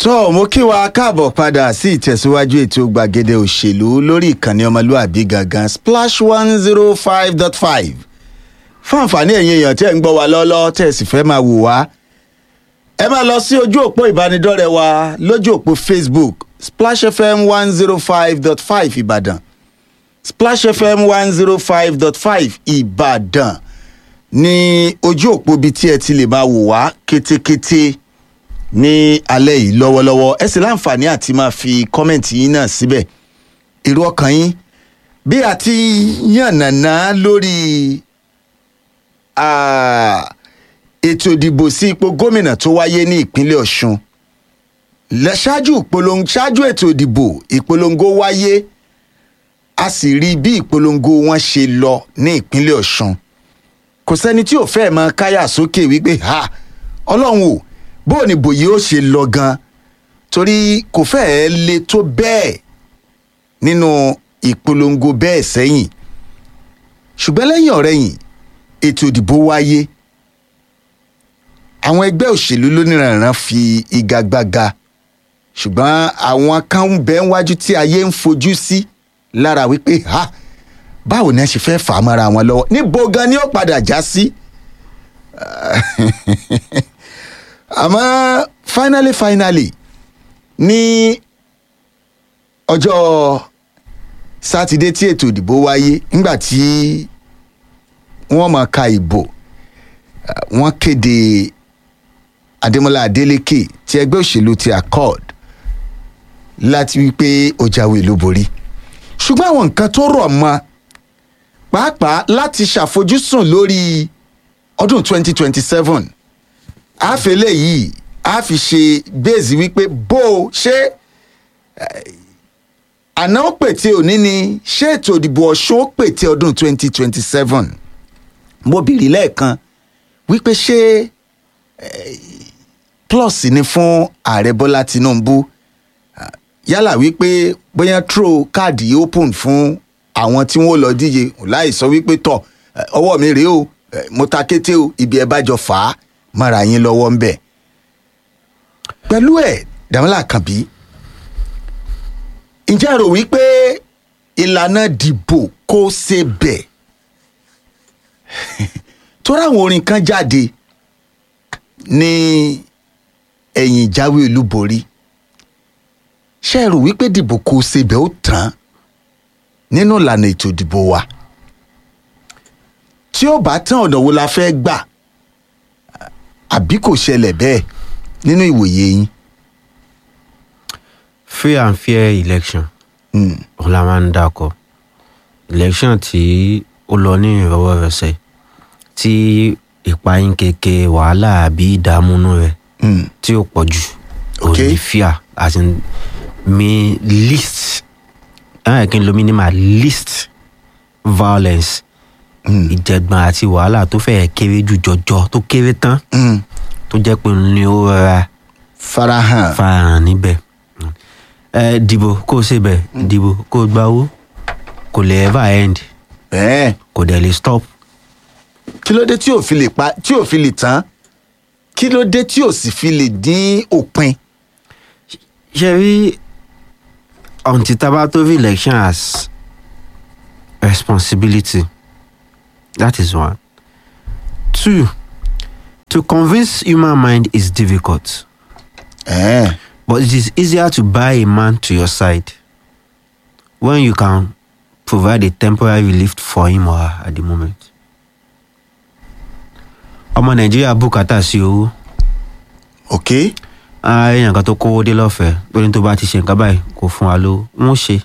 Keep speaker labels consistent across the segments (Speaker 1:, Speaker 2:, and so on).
Speaker 1: tó mo kí wa káàbọ̀ padà sí ìtẹ̀síwájú ètò gbàgede òṣèlú lórí ìkànnì ọmọlúàbí gangan splash one zero five dot five fún àǹfààní ẹ̀yin èèyàn tẹ́ ń gbọ́ wa lọ́lọ́ tẹ́ ẹ sì fẹ́ máa wò wá ẹ máa lọ sí ojú òpó ìbánidọ́rẹ̀ẹ́ wa lójú òpó facebook splash fm one zero five dot five ìbàdàn splash fm one zero five dot five ìbàdàn ní ojú òpó bíi tí ẹ ti lè máa wò wá kétékété ní alẹ́ yìí lọ́wọ́lọ́wọ́ ẹ sì láǹfààní àti máa fi kọ́mẹ̀ntì yín náà síbẹ̀ èrò ọkàn yín bí a ti yànnàná lórí ah, ètò ìdìbò sí ipò gómìnà tó wáyé ní ìpínlẹ̀ ọ̀ṣun lẹ- ṣáájú ìpolongo ṣáájú ètò ìdìbò ìpolongo wáyé a sì rí bí ìpolongo wọn ṣe lọ ní ìpínlẹ̀ ọ̀ṣun kò sẹ́ni tí ò fẹ́ mọ káyà sókè wípé ha ọlọ́run o bó ni bòye ó ṣe lọ gan torí kò fẹ́ẹ́ le tó bẹ́ẹ̀ nínú ìpolongo bẹ́ẹ̀ sẹ́yìn ṣùgbọ́n lẹ́yìn ọ̀rẹ́yìn ètò ìdìbò wáyé àwọn ẹgbẹ́ òṣèlú lóníranran fi igagbága ṣùgbọ́n àwọn kan ń bẹ wájú tí ayé ń fojú sí lára wípé ha báwo ni ẹ ṣe fẹ́ fà á mọ́ra wọn lọ́wọ́ níbo gan ni ó padà já sí. àmọ́ finally finally ní ọjọ́ sátidé tí ètò ìdìbò wáyé nígbà tí wọ́n máa ka ìbò eh, wọ́n kéde adémọlá adélèké ti ẹgbẹ́ òṣèlú ti accord láti wípé ó jáwé ló borí ṣùgbọ́n àwọn nǹkan tó rọ̀ mọ́ pàápàá láti ṣàfojúsùn lórí ọdún 2027 àfẹlẹ yìí a fi ṣe bẹ́ẹ̀sì wípé bó o ṣe eh, àná ó pète òní ni ṣé ètò ìdìbò ọ̀ṣun ó pète ọdún 2027 mo bìrì lẹ́ẹ̀kan wípé ṣé eh, plus ni fún ààrẹ bọ́lá tinubu Ah, yálà wípé bóyá throw káàdì open fún àwọn tí wọ́n lọ díje láì sọ wípé tọ̀ eh, ọwọ́ mi rèé o eh, mo ta kété o ibi ẹ bá jọ fà á mọ́ra yín lọ́wọ́ ń bẹ̀. pẹ̀lú ẹ̀ dàmílà kànbí ǹjẹ́ ẹ rò wípé ìlànà dìbò kó ṣe bẹ̀ tó ráwọn orin kan jáde ní ẹ̀yìn ìjáwé olúborí ṣe é rò wípé dìbò kó ṣe bẹ̀ ó tán nínú ìlànà ètò ìdìbò wa tí ó bá tán ọ̀nà wo la fẹ́ gbà àbí kò ṣẹlẹ̀ bẹ́ẹ̀ nínú ìwòye yín.
Speaker 2: free and fair election
Speaker 1: Mm.
Speaker 2: òun la máa ń dákọ election tí ó lọ ní ìrọwọ́rọsẹ̀ tí ìpayín keke wàhálà àbí ìdààmúnú rẹ̀
Speaker 1: Mm.
Speaker 2: tí ó pọ̀ jù
Speaker 1: Ok.
Speaker 2: òun ní fear as in mi least ẹ̀ kí n lo minimal least violence
Speaker 1: Mm.
Speaker 2: ìjẹ̀gbọ̀n àti wàhálà tó fẹ́ẹ̀ kéré jù jọjọ tó kéré tán
Speaker 1: Mm.
Speaker 2: tó jẹ́ pé òun ni ó rọra
Speaker 1: farahàn.
Speaker 2: farahàn níbẹ̀ ẹ dìbò kó o ṣe bẹ̀ dìbò kó o gba owó kò lè ever end
Speaker 1: bẹ́ẹ̀
Speaker 2: kò dẹ̀ lè stop
Speaker 1: kí ló dé tí ò fi lè pa tí ò fi lè tán kí ló dé tí ò sì fi lè dín òpin.
Speaker 2: ṣe rí until tá a bá tó rí election as responsibility that is one two to convince human mind is difficult
Speaker 1: Bẹ́ẹ̀
Speaker 2: but it is easier to buy a man to your side when you can provide a temporary relief for him or her at the moment. ọmọ nàìjíríà bùkátà sí owó
Speaker 1: ok
Speaker 2: èèyàn kan tó kówó dé lọ́fẹ̀ẹ́ lórí tó bá ti ṣe nǹkan báyìí kò fún wa lówó wọ́n ṣe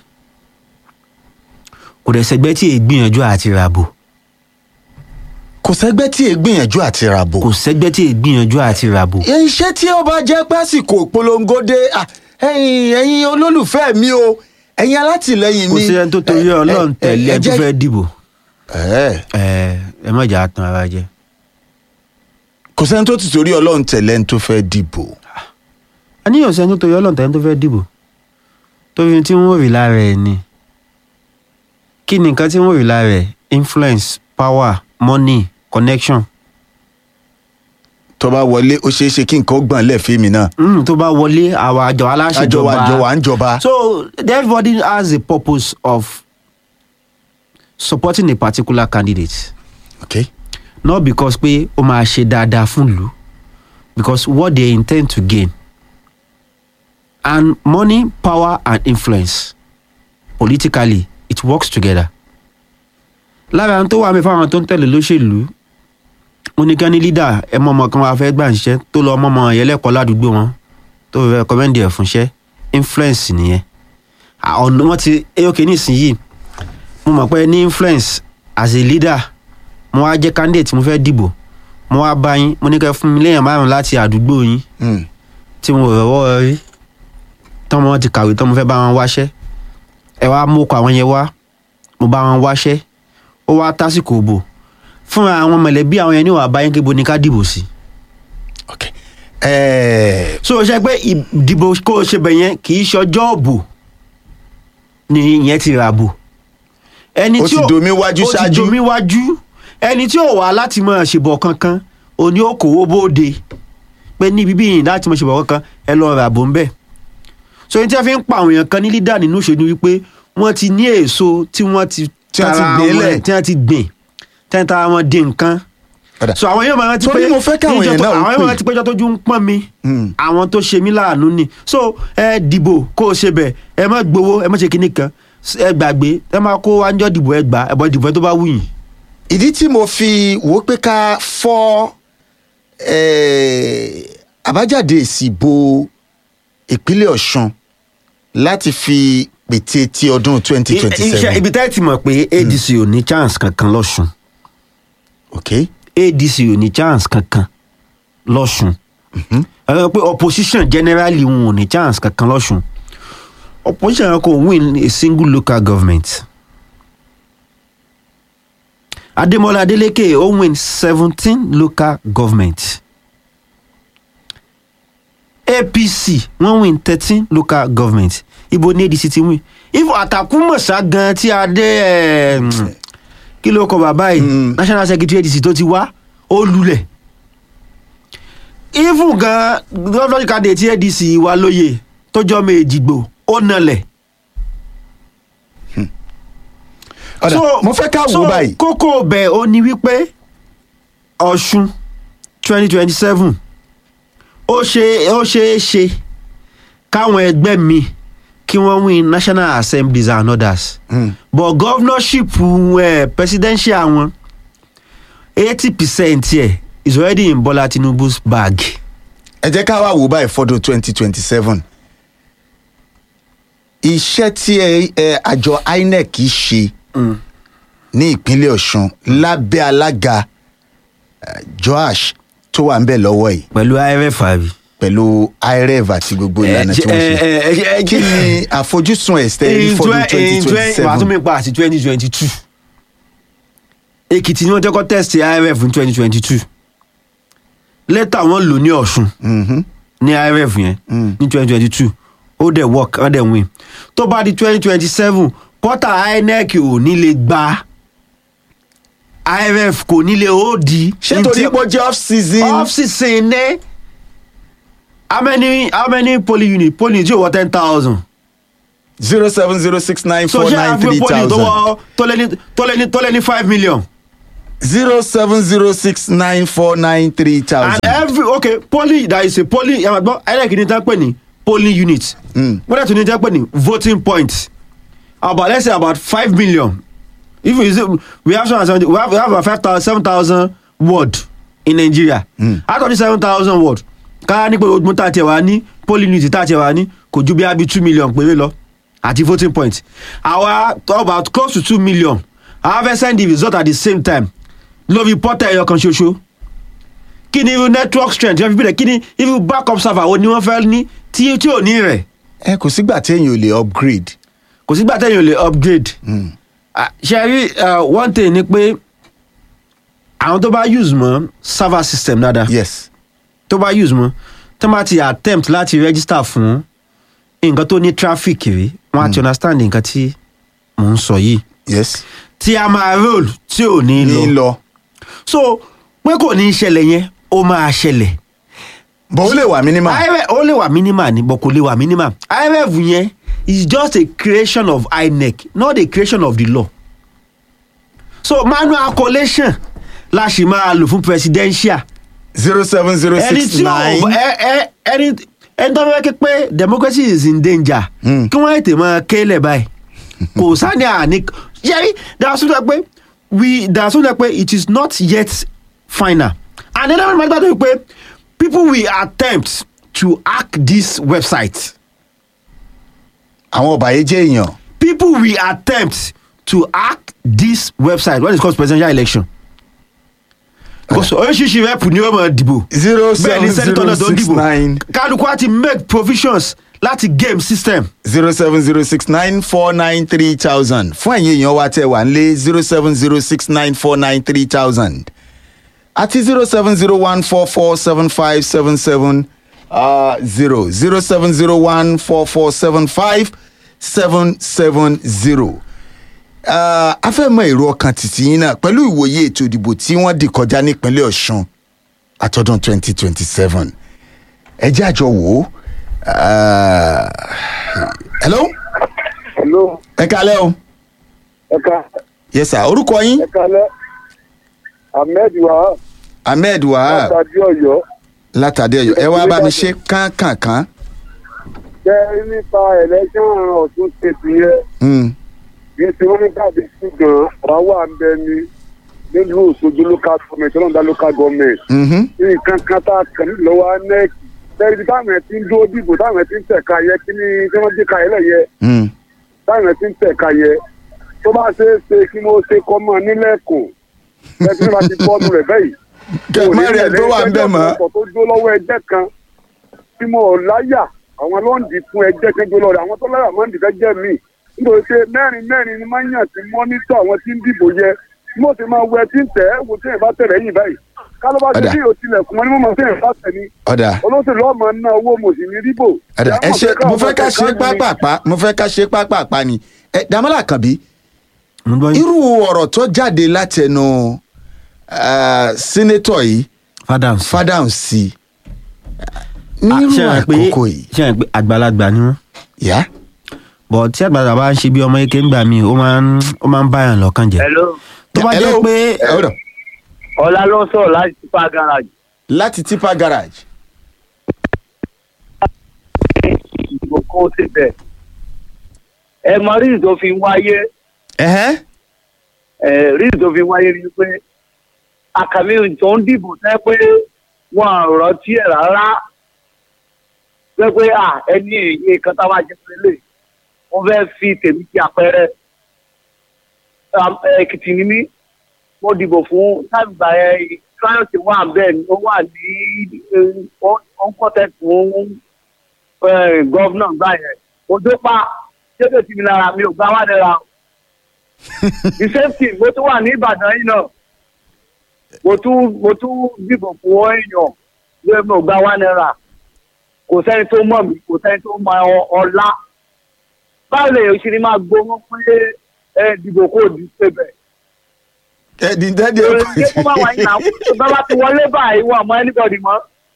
Speaker 2: kò dẹ̀ sẹ́gbẹ́ tí èè gbìyànjú àti ràbò
Speaker 1: kò sẹ́gbẹ́ tí èé gbìyànjú àti ràbò.
Speaker 2: kò sẹ́gbẹ́ tí èè gbìyànjú àti ràbò
Speaker 1: iṣẹ́ tí ó bá jẹ́ pásìkò ìpolongo dé ah, ẹ̀yin ẹ̀yin olólùfẹ́ mi o ẹ̀yin alátìlẹyìn
Speaker 2: kò
Speaker 1: mi.
Speaker 2: sí ẹni tó torí
Speaker 1: ẹ- ẹ-
Speaker 2: ọlọ́run
Speaker 1: ẹ-
Speaker 2: tẹ̀lé
Speaker 1: ẹ
Speaker 2: ẹni tó
Speaker 1: jẹ́-
Speaker 2: fẹ́ dìbò
Speaker 1: Ẹ̀,
Speaker 2: ẹ ẹ má jà á tan ara jẹ.
Speaker 1: kò sẹ́ni tó ti torí ọlọ́run tẹ̀lé ẹni tó fẹ́ dìbò.
Speaker 2: àníyàn sẹ́ni tó torí ọlọ́run tẹ̀lé ẹni tó fẹ́ dìbò torí tí wọ́n rí lára ẹ̀ ni kí ni nǹkan tí wọ́n rí lára ẹ̀ influence power money connection
Speaker 1: tó bá wọlé ó ṣeé ṣe kí nǹkan ó gbọ̀n lẹ́ẹ̀fẹ́ mi náà
Speaker 2: Mm, tó bá wọlé àwọn àjọ aláṣẹjọba
Speaker 1: àjọ wa àjọ wa ń jọba.
Speaker 2: so everybody has a purpose of supporting a particular candidate
Speaker 1: okay.
Speaker 2: not because pé ó máa ṣe dáadáa fún ìlú because what they intend to gain and money power and influence politically it works together lára àwọn tó wà mí fáwọn tó ń tẹ̀lé lóṣèlú mo ní kí wọ́n ní leader ẹ mọ ọmọ kan wàá fẹ́ gbà ń ṣiṣẹ́ tó lọ ọmọ ọmọ yẹn lẹ́kọ̀ọ́ ládùúgbò wọn tó fẹ́ recommend ẹ̀ fún iṣẹ́ influence nìyẹn àwọn wọn ti ok nísìnyìí mo mọ̀ pé ní influence as a leader mo wá jẹ́ candidate mo fẹ́ dìbò mo wá bá yín mo ní kẹ́ fún mi léèyàn márùn láti àdúgbò yín
Speaker 1: Mm.
Speaker 2: tí mo rọ̀wọ́ rí tọ́mọ wọn ti kàwé tán mo fẹ́ bá wọn wáṣẹ́ ẹ wá mú ọkọ̀ àwọn yẹn wá mo bá wọn wáṣẹ́ ó wá tásìkò òbò fúnra àwọn mọ̀lẹ́bí àwọn yẹn ní wàá bá yín kébo ní ká dìbò sí.
Speaker 1: okay. Eh,
Speaker 2: so ṣe pé ìdìbò kó o ṣe bẹ̀ yẹn kì í ṣọjọ́ òbò ni ìyẹn ti rà bò. ẹni
Speaker 1: Ó ti
Speaker 2: ò-
Speaker 1: domi wájú
Speaker 2: ó ti
Speaker 1: ṣáájú.
Speaker 2: domi wájú ẹni tí ò wá láti máa ṣèbọ̀ kankan òní ó kòwó bóde pé níbi bí yìí láti máa ṣèbọ̀ kankan ẹ lọ rà bò ń bẹ̀. so ní tí wọ́n fi ń pa àwọn èèyàn kan ní lídà nínú òṣèlú wípé wọ́n ti ní èso tí wọ́n ti
Speaker 1: Tí wọ́n ti
Speaker 2: tara
Speaker 1: gbìn
Speaker 2: wọn-
Speaker 1: lẹ̀.
Speaker 2: tí wọ́n ti gbìn tí wọ́n tara wọn dé nǹkan
Speaker 1: Ọ̀dà.
Speaker 2: so àwọn yóò máa rántí pé
Speaker 1: Torí mo fẹ́ káwọn
Speaker 2: níjọ́
Speaker 1: èèyàn
Speaker 2: tó-
Speaker 1: náà ó
Speaker 2: àwọn
Speaker 1: pè.
Speaker 2: yóò máa rántí pé ìjọ́ tójú ń pọ́n mi
Speaker 1: Mm.
Speaker 2: àwọn tó ṣe mí láàánú ni so ẹ dìbò kó o ṣe bẹ̀ ẹ má gbowó ẹ má ṣe kinní kan ẹ gbàgbé ẹ má kó wájọ́ dìbò ẹ gbà ẹ bọ́ dìbò ẹ tó bá wù yín.
Speaker 1: ìdí tí mo fi wò ó pé ká fọ́ eh, àbájáde èsì ìbò ìpínlẹ̀ ọ̀ṣun láti fi pète ti ọdún twenty twenty
Speaker 2: iṣẹ́
Speaker 1: seven
Speaker 2: ibi tẹ́ ẹ ti mọ̀ pé adc ò ní chance kankan lọ́sùn
Speaker 1: okay.
Speaker 2: adc ò ní chance kankan lọ́sùn ẹ rẹ pé opposition generally wọn ò ní chance kankan lọ́sùn opposition kò win a single local government ademola adeleke ó win seventeen local government apc wọ́n win thirteen local government ibo ní adc ti win if àtàkùmọ̀sá gan tí a dé ẹ̀, mm, kí ló kọ bàbá yìí
Speaker 1: Mm.
Speaker 2: national secretary adc tó ti wá ó lulẹ̀ even gan lọ́dọ̀ kàdé tí adc wà lóye tó jọ́ méjì gbò ó nalẹ̀.
Speaker 1: ọ̀dà mo fẹ́ ká wò ó báyìí
Speaker 2: kókó bẹ̀ ó ní wípé ọ̀ṣun twenty twenty seven ó ṣe ó ṣeé ṣe káwọn ẹgbẹ́ mi kí wọ́n win national assemblies and others
Speaker 1: Mm.
Speaker 2: but governorship uh, presidential wọn eighty percent ẹ̀ is already in bola tinubu's bag.
Speaker 1: ẹ jẹ́ ká wá wò ó báyìí fọ́dún twenty twenty seven iṣẹ́ tí ẹ- ẹ àjọ inec ṣe ní ìpínlẹ̀ ọ̀ṣun lábẹ́ alága eh, joash tó wà ń bẹ̀ lọ́wọ́ yìí
Speaker 2: pẹ̀lú irf àbí.
Speaker 1: pẹ̀lú iref àti gbogbo ìlànà tí wọ́n ṣe kí ni àfojúsùn ẹ̀sẹ̀ rí fọ́dún twenty twenty
Speaker 2: wàá tún
Speaker 1: seven
Speaker 2: mi pa àti twenty twenty two èkìtì ni wọ́n jẹ́ kó test irf ní twenty twenty two lẹ́tà wọn lò ní ọ̀ṣun ní irf yẹn
Speaker 1: Mm.
Speaker 2: ní twenty twenty two ó dẹ̀ work ó dẹ̀ win tó bá di twenty twenty seven pọ́tà inec ò ní lè gba irf kò ní lè ó di.
Speaker 1: ṣé torí pé ó jẹ́ off season
Speaker 2: off season ní how many how many polling unit polling unit yóò wọ ten thousand
Speaker 1: zero seven zero six nine
Speaker 2: so
Speaker 1: four
Speaker 2: ṣé
Speaker 1: nine
Speaker 2: àgbẹ̀
Speaker 1: three
Speaker 2: polling tó
Speaker 1: thousand
Speaker 2: wọ tó lé ní tó lé ní tó lé ní five million.
Speaker 1: zero seven zero six nine four nine three
Speaker 2: and
Speaker 1: thousand.
Speaker 2: every okay polling there is a polling yàrá gbọ́ ẹ̀rẹ́kì ní tán pè ní polling unit
Speaker 1: Mm.
Speaker 2: wọ́n dẹ̀ tún ní tán pè ní voting point about let's say about five million if we say we have seven seventy we have we have about five thousand seven thousand word in nigeria
Speaker 1: Mm.
Speaker 2: out of the seven thousand word ká ní pé ogun tá a tiẹ̀ wá ní polling unit tá a tiẹ̀ wá ní kò ju bí abi two million péré lọ àti voting point àwa about close to two million àwa fẹ́ send the result at the same time lórí portal ẹyọ kan ṣoṣo kí ni irú network strength yẹn fi bí rẹ kí ni irú backup server wo ni wọ́n fẹ́ ní tí tí ò ní rẹ̀
Speaker 1: ẹ kò sígbà téèyàn ò lè upgrade.
Speaker 2: kò sígbà tẹ̀yìn ò lè upgrade Ah, ṣe rí ah, one thing ni pé àwọn tó bá use mọ́ server system dáadáa
Speaker 1: yes
Speaker 2: tó bá use mọ́ tó bá ti attempt láti register fún nǹkan tó ní traffic rí wọ́n á ti understand nǹkan tí mò ń sọ yìí
Speaker 1: yes
Speaker 2: tí a máa roll tí ò ní
Speaker 1: ní
Speaker 2: lọ
Speaker 1: lọ
Speaker 2: so pé kò ní í ṣẹlẹ̀ yẹn ó máa ṣẹlẹ̀
Speaker 1: bó lè wà minimal.
Speaker 2: IMF ó lè wà minimal ni but kò lè wà minimal IMF yẹn is just a creation of INEC not a creation of the law so manual collation la ṣì máa lò fún presidential
Speaker 1: zero seven zero
Speaker 2: ẹni
Speaker 1: six
Speaker 2: tí ò
Speaker 1: nine.
Speaker 2: ẹ ẹ ẹni ẹni tó fẹ́ ké pé democracy is in danger
Speaker 1: Hmm.
Speaker 2: kí wọ́n ètè máa kélẹ̀ báyìí kò sáni àní yẹ́rí dàsúndà pé we dàsúndà pé it is not yet final and then every matter dey pé people will attempt to hack this website
Speaker 1: àwọn ọ̀bàyéjẹ́ èèyàn.
Speaker 2: people will attempt to hack this website when it comes to presidential election because oríṣiríṣi rep ni ó máa dìbò
Speaker 1: zero
Speaker 2: bẹ́ẹ̀ ni
Speaker 1: seven
Speaker 2: senator
Speaker 1: zero
Speaker 2: náà tó ń
Speaker 1: six
Speaker 2: dìbò
Speaker 1: nine
Speaker 2: kálukú á ti make provisions láti game system
Speaker 1: zero seven zero six nine four nine three thousand fún ẹ̀yin èèyàn wa tẹ̀ wá nílé zero seven zero six nine four nine three thousand àti zero seven zero one four four seven five seven seven zero zero seven zero one four four seven five seven seven zero. a fẹ́ mọ èrò ọkàn títí yín náà pẹ̀lú ìwòye ètò ìdìbò tí wọ́n dì kọjá nípínlẹ̀ ọ̀ṣun àtọ́dún twenty twenty seven ẹ jẹ́ àjọ wò ó. Ah, hello
Speaker 3: hello
Speaker 1: ẹ kalẹ́ o
Speaker 3: ẹka
Speaker 1: yes sir orúkọ yín
Speaker 3: ẹka lẹ ahmed wahab
Speaker 1: ahmed wahab
Speaker 3: látàdí ọ̀yọ́
Speaker 1: látàdé ọ̀yọ́ ẹ wá bá mi ṣe kánkànkán
Speaker 3: jẹ nípa election ọ̀tún ṣètò yẹn
Speaker 1: Mm,
Speaker 3: kì í ṣe wọn ní káàdì ṣùgbọ́n wàá wà ń bẹ ní nílùú òṣogbo local government ọlọ́dà local government
Speaker 1: mhm.
Speaker 3: nǹkan kan tá a kàn nílò wa nec tẹ́lẹ̀ bí táwọn ẹ̀ ti ń dúró dìbò táwọn ẹ̀ ti ń tẹ̀ka yẹ kí ni tí wọ́n dé ka yẹ lẹ́yẹ
Speaker 1: Mm.
Speaker 3: táwọn ẹ̀ ti ń tẹ̀ka yẹ tó bá ṣe é ṣe kí mo ṣe kọ́ mọ́ nílẹ̀kùn bẹ́ẹ̀ tí wọ́n bá ti bọ́ọ̀lù rẹ̀ bẹ́yìí
Speaker 1: kẹ má rí ẹ tó wà ń bẹ mọ́
Speaker 3: ọkọ̀ tó dó lọ́wọ́ ẹgbẹ́ kan tí mo ò láyà àwọn ló ń dì fún ẹgbẹ́ kan dó lọ́rẹ̀ àwọn tó láyà máa ń dì fẹ́ jẹ́ mi nítorí pé mẹ́rin mẹ́rin ni máa ń yàn sí mọ́nítọ̀ àwọn tí ń dìbò yẹ mo sì máa wẹ tí ń tẹ̀ ẹ́ wo tí ẹ̀ bá tẹ̀lé yìí báyìí kálọ́ bá ti
Speaker 1: Ọ̀dà.
Speaker 3: bí o tilẹ̀kùn mọ́ ní mo máa tẹ̀ ẹ̀ bá tẹ̀ ni
Speaker 1: ọ̀dà
Speaker 3: olóṣèlú ọmọ ná owó mo sì ní ríbò.
Speaker 1: ọ̀dà ẹ ṣe mo fẹ́ ká ṣe pápápá mo fẹ́ ká ṣe pápápá ni ẹ dàmọ́là kànbí
Speaker 2: mo gbọ́ yín
Speaker 1: irú ọ̀rọ̀ tó jáde látẹnu ah, sínétọ̀ yìí
Speaker 2: fadams
Speaker 1: fádàm sí
Speaker 2: Ah,
Speaker 1: nírú
Speaker 2: ṣé ẹ pé
Speaker 1: àkókò yìí
Speaker 2: ṣé ẹ pé àgbàlagbà ni wọn
Speaker 1: yá
Speaker 2: but tí àgbàlagbà bá ń ṣe bí ọmọ eke ń gbà mí ó máa ń ó máa ń báyàn lọ́kàn jẹ́
Speaker 4: hello
Speaker 2: tó bá
Speaker 1: Hello?
Speaker 2: jẹ́ pé
Speaker 1: Ẹ, hold on.
Speaker 4: ọlá ló ń sọ̀rọ̀ láti tipa garage
Speaker 1: láti tipa garage
Speaker 4: ìbò kó ti bẹ̀. ẹ mọ ríì tó fi ń wáyé
Speaker 1: ẹ̀hẹ́n
Speaker 4: ẹ ríì tó fi ń wáyé ni pé àkàmì tó ń dìbò tẹ́ pé wọn ò rántí ẹ̀ rárá pé pé à ẹni èyí kan tá a máa jẹ pélé wọn fẹ́ fi tèmi ti àpẹẹrẹ Am- èkìtì ni mí mo dìbò fún tábìgbà ẹ tíráyọ̀tì wà bẹ́ẹ̀ ni ó wà ní ó ń kọ́tẹ́ fún gọ́vnà gbà yẹn ojú pa ṣébè tí mi lára mi ò gbá wá nira o. the same thing mo tún wà ní ìbàdàn yìí náà mo tún mo tún dìbò fún èèyàn lóye mi ò gbá wá nira kò sẹ́ni tó mọ̀ mí kò sẹ́ni tó mọ ọ- ọlá báwo lè ṣe ni máa gbóhùn pé ẹ dìbò kó di pébẹ̀.
Speaker 1: ẹ di dẹ́dẹ́
Speaker 4: èrè ṣé kó má wáyé náà bá bá ti wọlé báyìí wọn àmọ́ anybody mọ́.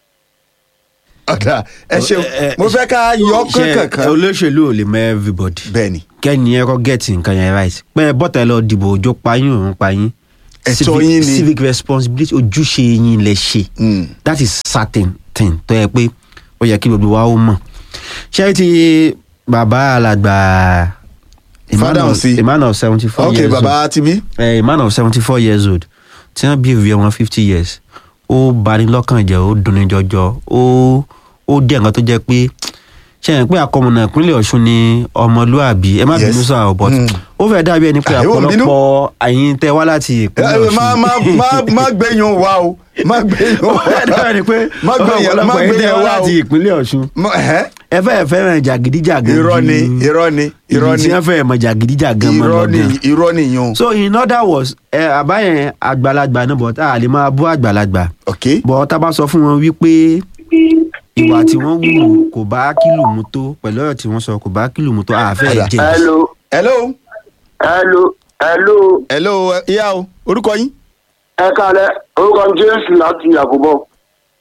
Speaker 1: ọ̀dà ẹ ṣeun
Speaker 2: Ẹ, ẹ,
Speaker 1: mo fẹ́ ká yọ
Speaker 2: ṣe
Speaker 1: kankan
Speaker 2: olóṣèlú ò lè mọ everybody
Speaker 1: bẹ́ẹ̀ ni
Speaker 2: kẹ́ni ẹ kọ́ gẹ̀ẹ́tì nǹkan yẹn right pé ẹ bọ́tà ẹ lọ dìbò òjò payín òun payín
Speaker 1: Ẹ̀tọ́
Speaker 2: Civic-
Speaker 1: yín ni.
Speaker 2: civic responsibility ojúṣe yín lẹ ṣe
Speaker 1: Mm.
Speaker 2: that is certain thing tó yẹ pé ó yẹ kí gbogbo wa ó mọ̀ ṣé ti bàbá alàgbà a man
Speaker 1: Father
Speaker 2: of-
Speaker 1: Osi.
Speaker 2: a man of seventy four
Speaker 1: ok
Speaker 2: years old
Speaker 1: baba ti bí
Speaker 2: a man of seventy four years old tí wọ́n bí ìwé wọn fifty years ó bani lọ́kàn jẹ́ ó dunni jọjọ ó ó dé nǹkan tó jẹ́ pé ṣe é pé àkọmọ̀nà ìpínlẹ̀ ọ̀ṣun ni ọmọlúàbí ẹ má
Speaker 1: Yes.
Speaker 2: bínú sáà but
Speaker 1: Mm.
Speaker 2: ó fẹ́ dàbí ẹni pé
Speaker 1: Ah, ìwọ ò bínú?
Speaker 2: àpọ̀lọpọ̀ àyín tẹ wá láti ìpínlẹ̀
Speaker 1: ẹ
Speaker 2: ọ̀ṣun
Speaker 1: má má má má gbẹ̀yìn wa o má gbẹ̀yìn
Speaker 2: ó
Speaker 1: wa
Speaker 2: fẹ́ dàbí ẹni pé
Speaker 1: má gbẹ̀yìn má
Speaker 2: ọ̀pọ̀lọpọ̀ àyín tẹ
Speaker 1: gbẹ̀yìn
Speaker 2: wá
Speaker 1: wa o
Speaker 2: láti ìpínlẹ̀ ọ̀ṣun
Speaker 1: Mo- ẹ̀hẹ́.
Speaker 2: ẹ fẹ́ fẹ́ràn jàgídíjàgan
Speaker 1: irọ́ ni
Speaker 2: ju
Speaker 1: irọ́ ni irọ́
Speaker 2: ìlú
Speaker 1: ni
Speaker 2: tí wọ́n fẹ́ mọ̀ jàgídíjàgan mọ́
Speaker 1: irọ́ ni
Speaker 2: lọ́gàn
Speaker 1: irọ́ ni yun
Speaker 2: so in other words ẹ àbáyẹn àgbàlagbà náà but a lè máa bú àgbàlagbà
Speaker 1: ok
Speaker 2: bọ̀ tá a bá sọ fún wọn wípé ìwà tí wọ́n wù kò bá kílù mu tó pẹ̀lú ọ̀rọ̀ tí wọ́n sọ kò bá kílù mu tó àfẹ́
Speaker 1: Ọ̀dà.
Speaker 2: jẹ
Speaker 4: hello
Speaker 1: hello
Speaker 4: hello hello
Speaker 1: hello ìyá o orúkọ yín
Speaker 4: ẹ kalẹ orúkọ mi james láti àkóbọ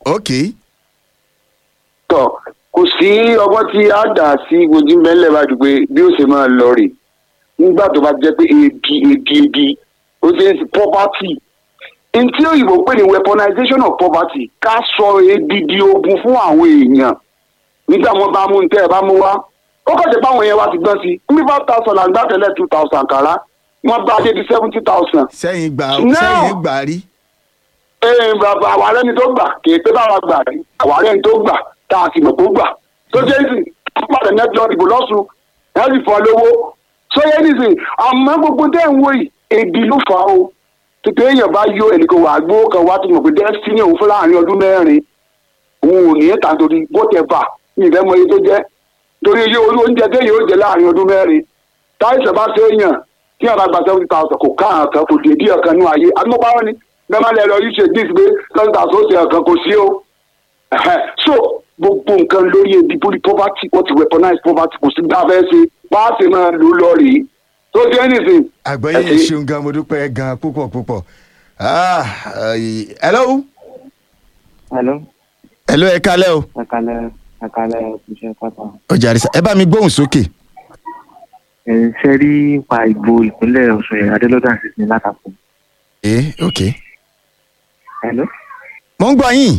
Speaker 1: ok
Speaker 5: tọ kò sí ọgbọ́n tí a dà sí ojú mẹ́lẹ̀ bá dùn pé bí ó ṣe máa lọ rè nígbà tó bá jẹ́ pé ebi ebi ebi ó ṣe é sí poverty n tí òyìnbó pè ní weaponization of poverty ká sọ ebi di ogun fún àwọn èèyàn nígbà wọn bá mú tẹ́ ẹ bá mú wá ó kọ̀jẹ̀ pé àwọn èèyàn wa ti gbọ́n sí i ní five thousand àgbà tẹ́lẹ̀ two thousand kàrá wọ́n bá dé di seventy thousand
Speaker 1: sẹ́yìn gbà
Speaker 5: No.
Speaker 1: sẹ́yìn gbà rí
Speaker 5: ee bàbá àwa rẹni tó gbà kì í pé báwa gbà rí àwa rẹni tó gbà tá a sì mọ̀ tó gbà tó jẹ́ ìsìn pàdé nẹ́tọ́ ìbò lọ́sùn ẹ̀ sì fọ́ lówó tó yẹ nìsín àmọ́ gbogbo tẹ́ ń wò yìí ebi ló fà á o tètè èèyàn bá yó ẹnìkan wà gbó kan wá tó mọ̀ pé destiny òun fún láàrin ọdún mẹ́rin òun ò ní ẹ̀ta torí whatever ní ìfẹ́ mọ iye tó jẹ́ torí iye orí oúnjẹ téèyàn ó jẹ láàrin ọdún mẹ́rin táìsàn bá ṣe èèyàn tí yàrá gba seventy thousand kò ká àkàn kò dé bí ọ̀kan nú ayé agbópawọ́ ni bẹ́ẹ̀ má lẹ lọ yìí ṣe dis pé seventy thousand ó ṣe ọ̀kan kò sí o Ẹ̀hẹ́. so gbogbo nǹkan lórí ebi bórí poverty wọ́n ti weaponize poverty kò sí gbá fẹ́ ṣe bá a ṣe máa lò lọ rèé tó ṣe anything.
Speaker 1: àgbọ̀yé
Speaker 5: Ẹ ṣé.
Speaker 1: ṣeun gan mo dúpẹ́ gan púpọ̀ púpọ̀ Ah, ayi- hello
Speaker 6: Hello,
Speaker 1: hello ẹ kálẹ́ o
Speaker 6: ẹ kalẹ̀ ẹ kalẹ̀ iṣẹ́ pátá.
Speaker 1: ọjà àrísà ẹ bá mi gbóhùn sókè
Speaker 6: Ẹ ṣe rí pa ìbò ìpínlẹ̀ Ọ̀ṣun yẹn Adélọ́dà sì ní látàkùn.
Speaker 1: ẹ ok
Speaker 6: Hello.
Speaker 1: mo ń gbọ́ yín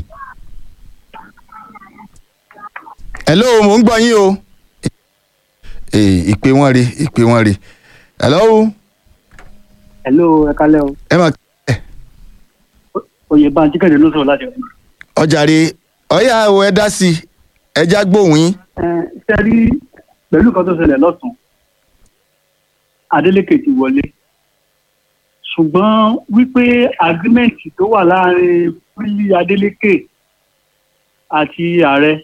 Speaker 1: hello mo ń gbọ́ yín o Eh, ìpè wọn re ìpè wọn re hello
Speaker 7: hello ẹ kálẹ́ o
Speaker 1: ẹ máa
Speaker 7: oyè bá jíkẹ̀dẹ̀ ló sọ̀rọ̀ láti ọ̀hún.
Speaker 1: ọjà re ọ̀yà o ẹ dá sí i ẹ já gbóhùn yín
Speaker 7: ẹ ṣe rí pẹ̀lú nǹkan tó ṣẹlẹ̀ lọ́sùn Adeleke ti wọlé ṣùgbọ́n wípé agirimẹ́ǹtì tó wà láàrin Fúlí Adeleke àti ààrẹ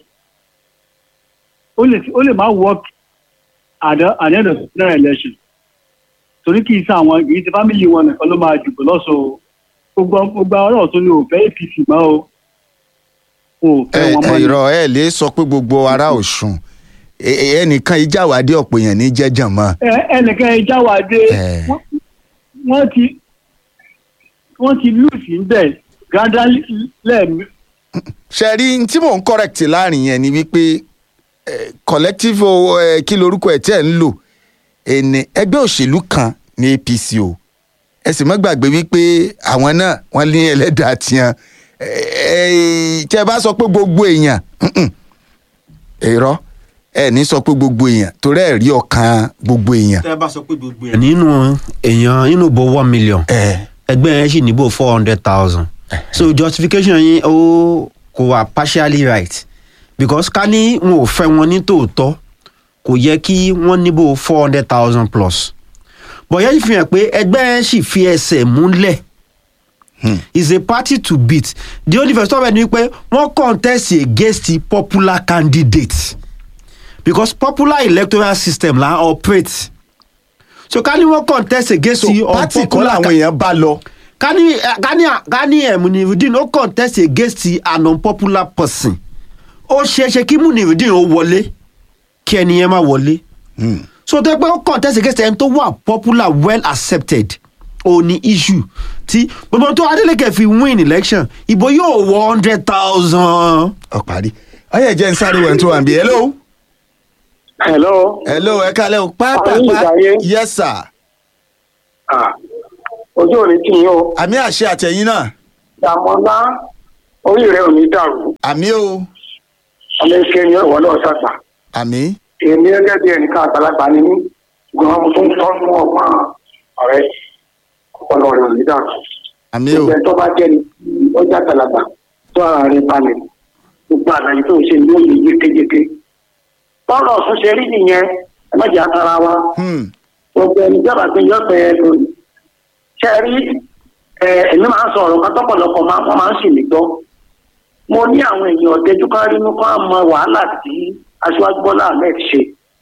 Speaker 7: ó lè ó lè má work at the at the end of the general election torí kì í sá àwọn kì í ṣe fámìlì wọn nìkan ló máa dìbò lọ́sọ̀ọ́ gbogbo gbogbo ọ̀rọ̀ tó ní òfẹ́ APC mọ́ o ò
Speaker 1: ẹ
Speaker 7: fẹ́ wọn mọ́
Speaker 1: ẹ
Speaker 7: ni.
Speaker 1: irọ́ ẹ lè sọ pé gbogbo ará Ọ̀ṣun ẹ- ẹ- ẹnìkan ìjàwádìí ọ̀pọ̀ èèyàn ní jẹ́jàn mọ́
Speaker 7: Ẹ- ẹnìkan ìjáwádé
Speaker 1: Ẹ.
Speaker 7: wọ́n- wọ́n ti wọ́n ti lùsì ńbẹ̀ gradually lẹ́ẹ̀mí
Speaker 1: ṣe rí n tí mò ń correct láàrin yẹn ni wípé eh, collective o, eh, kí lorúkọ ẹ̀ tí ẹ̀ ń lò ẹni ẹgbẹ́ òṣèlú kan ní APC o ẹ sì mọ́ gbàgbé wípé àwọn náà wọ́n ní ẹlẹ́dàá tiẹ̀ tí ẹ bá sọ pé gbogbo èèyàn mm-mm, irọ́ ẹ ní sọ pé gbogbo èèyàn torí ẹ rí ọkàn gbogbo èèyàn.
Speaker 2: tẹ́ ẹ bá sọ pé gbogbo ẹ̀ nínú èèyàn nínú bo one million
Speaker 1: ẹ
Speaker 2: ẹgbẹ́ yẹn sì níbò four hundred thousand so justification yín ó kò wà partially right because ká ní wọn ò fẹ́ wọn ní tòótọ́ kò yẹ kí wọ́n níbò four hundred thousand plus but yẹn fi hàn pé ẹgbẹ́ yẹn sì fi ẹsẹ̀ múlẹ̀ is a party to beat the only first of all ni pé wọ́n contest against the popular candidate because popular electoral system la operate so ká ní wọ́n contest against
Speaker 1: so
Speaker 2: the
Speaker 1: pátì kọ́
Speaker 2: unpopular
Speaker 1: làwọn
Speaker 2: ca-
Speaker 1: èèyàn bá lọ.
Speaker 2: kani kani kani ẹ munirudin ó contest against an unpopular person ó ṣeéṣe kí munirudin ó wọlé kí ẹni yẹn má wọlé so tó yẹ pé ó contest against ẹni tó wà popular well accepted ó ní issue tí gbogbo tó Adeleke fi win election ìbò yóò wọ hundred thousand.
Speaker 1: ọ̀parí ọyẹ jẹ́ ń sáré wẹ̀ tó wà ń bí hello.
Speaker 5: hello.
Speaker 1: hello ẹ kálẹ̀ o
Speaker 5: Àwọn
Speaker 1: pápápá
Speaker 5: ìgbàyé.
Speaker 1: yes sir
Speaker 5: Ah, ojú ò ní tì yín o
Speaker 1: àmì àṣẹ àtẹ̀yìn náà
Speaker 5: dàmọ́lá orí rẹ ò ní dàrú
Speaker 1: àmì o
Speaker 5: ọmọ ike ni ọwọ́ náà ṣàgbà
Speaker 1: àmì
Speaker 5: èmi gẹ́gẹ́ bí ẹnìkan àgbàlagbà ni mí ṣùgbọ́n mo tún tọ́ fún ọgbọ́n ọ̀rẹ́ ọpọlọ rẹ ò ní dàrú
Speaker 1: àmì o
Speaker 5: gbogbo ẹ̀ tó bá jẹ́ ni ọjà àgbàlagbà tó ara rẹ balẹ̀ gbogbo àlàyé tó ń ṣe ní òye yékéyéké tọ́lọ̀ ọ̀sùn ṣe rí nìyẹn ẹ má jẹ́ àtàrà wa
Speaker 1: Hmm.
Speaker 5: gbogbo ẹni jábàá pé yọ̀ọ̀pẹ̀ ẹ lónìí ṣe rí ẹ èmi máa ń sọ ọ̀rọ̀ kan tọ́pọ̀lọpọ̀ máa wọ́n máa ń sì mí gbọ́ mo ní àwọn èèyàn ọ̀tẹ́jú kan rí mú kán mọ wàhálà tí aṣíwájú bọ́lá ahmed ṣe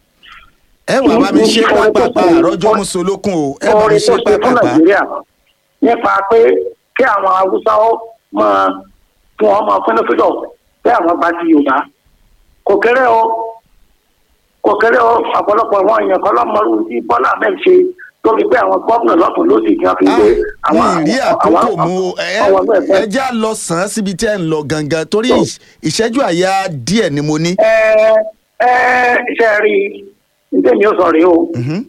Speaker 1: ẹ wà bá mi ṣe pápápá àrọ́jọ́ mùsùlùkùn o ẹ bá mi
Speaker 5: orin
Speaker 1: ṣe
Speaker 5: tó ṣe fún
Speaker 1: pápápá
Speaker 5: nàìjíríà nípa pé kí àwọn haúsá ó máa fún wọn máa fún lọ́fíìdọ̀ pé àwọn bá ti yorùbá kò kéré o kò kéré o ọ̀pọ̀lọpọ̀ àwọn èèyàn kan lọ́mọrú tí bọ́lá ahmed ṣe tó fi pé àwọn gómìnà lọ́tún ló sì fi
Speaker 1: Ah,
Speaker 5: gbé àwọn
Speaker 1: mi rí àkókò mu ẹ
Speaker 5: àwọn ọmọ ẹgbẹ́
Speaker 1: ẹ já lọ sàn án síbi tí ẹ ń lọ gangan torí ìṣ- ìṣẹ́jú àyà díẹ̀ ni mo ní.
Speaker 5: ẹ ẹ ṣe rí i nítorí mi ò sọ rèé o
Speaker 1: Mhm.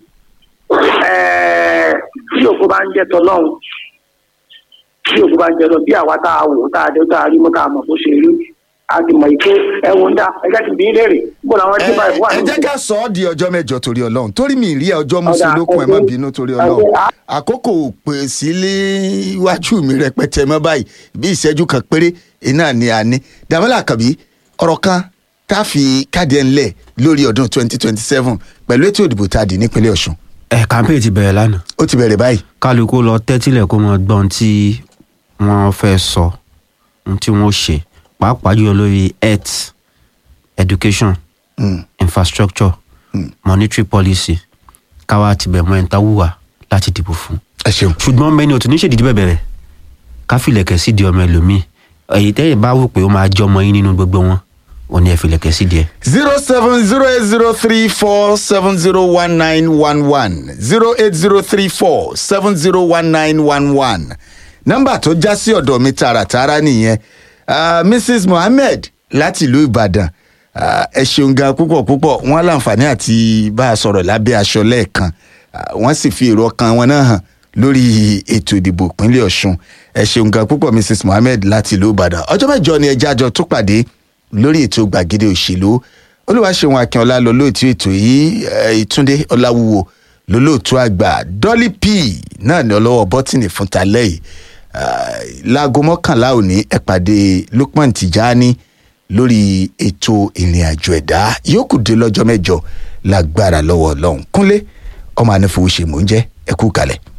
Speaker 5: ẹ tí òkú bá ń jẹ tọlọ́run tí òkú bá ń jẹ lọ bí àwa tá a wò tá a dé tá a rí mọ́ tá a mọ̀ bó ṣe rí a ti mọ̀ pé ẹ wo ń dá ẹ jẹ́ kí n bí í léèrè bó làwọn
Speaker 1: ẹ
Speaker 5: ẹtí báyìí wà
Speaker 1: ẹ
Speaker 5: nínú
Speaker 1: jẹ́ ká sọ ọ́ di ọjọ́ mẹ́jọ torí ọlọ́run torí mi rí ọjọ́
Speaker 5: Ọ̀dà,
Speaker 1: mùsùlùkùn ẹ má
Speaker 5: ọdún-
Speaker 1: bínú torí ọlọ́run
Speaker 5: ọdún-
Speaker 1: àkókò pè sílé iwájú mi rẹpẹtẹ mọ́ báyìí bí ìṣẹ́jú kan péré iná ni a ní dàmílà kàbí ọ̀rọ̀ kan tá a fi káàdì ẹ̀ ńlẹ̀ lórí ọdún 2027 pẹ̀lú ètò ìdìbò tá a dì nípínlẹ̀ ọ̀ṣun
Speaker 2: ẹ campaign ti bẹ̀rẹ̀ lánàá
Speaker 1: ó ti bẹ̀rẹ̀ báyìí
Speaker 2: kálukú lọ tẹ́tílẹ̀ kó mọ gbọ́n tí wọ́n fẹ́ sọ ohun tí wọ́n ṣe pàápàá jùlọ lórí health education
Speaker 1: Mm.
Speaker 2: infrastructure monetary policy káwa ti bẹ̀ mọ́ ẹ̀ńtà wùwà láti dìbò fún.
Speaker 1: ẹ ṣeun
Speaker 2: ṣùgbọ́n mẹ́ni òtún níṣèdí bẹ̀bẹ̀rẹ̀ káfílẹ̀kẹ̀ sí di ọmọ ẹlòmíì èyí tẹ́yìn bá wò pé ó máa jọ ọmọ yín nínú gbogbo wọn ò ní ẹ filẹ̀kẹ̀ sí díẹ̀.
Speaker 1: zero seven zero eight zero three four seven zero one nine one one zero eight zero three four seven zero one nine one one nọ́mbà tó já sí ọ̀dọ̀ mi tààràtààrà nìyẹn Ah, mrs mohammed láti ìlú ìbàdàn Ah, ẹ ṣeun gan púpọ̀ púpọ̀ wọ́n láǹfààní àti bá a sọ̀rọ̀ lábẹ́ aṣọ lẹ́ẹ̀kan Ah, wọ́n sì fi èrò ọkàn wọn náà hàn lórí ètò ìdìbò ìpínlẹ̀ ọ̀ṣun ẹ ṣeun gan púpọ̀ mrs mohammed láti ìlú ìbàdàn ọjọ́ mẹ́jọ ni ẹjẹ́ àjọ tó pàdé lórí ètò gbàgede òṣèlú olúwaṣeun akínọlá lolóòtú ètò yìí eh, ìtúndé ọláwúwo lolóòtú àgbà dolly p náà ní ọlọ́wọ́ bọ́tìnì fún talẹ́ yìí Ah, láago mọ́kànlá òní ẹ pàdé lukman tijani lórí ètò ìrìn àjò ẹ̀dá yóò kù dé lọ́jọ́ mẹ́jọ lágbára lọ́wọ́ ọlọ́run kúnlé ọmọ anífowóṣe mò ń jẹ́ ẹ kú kalẹ̀.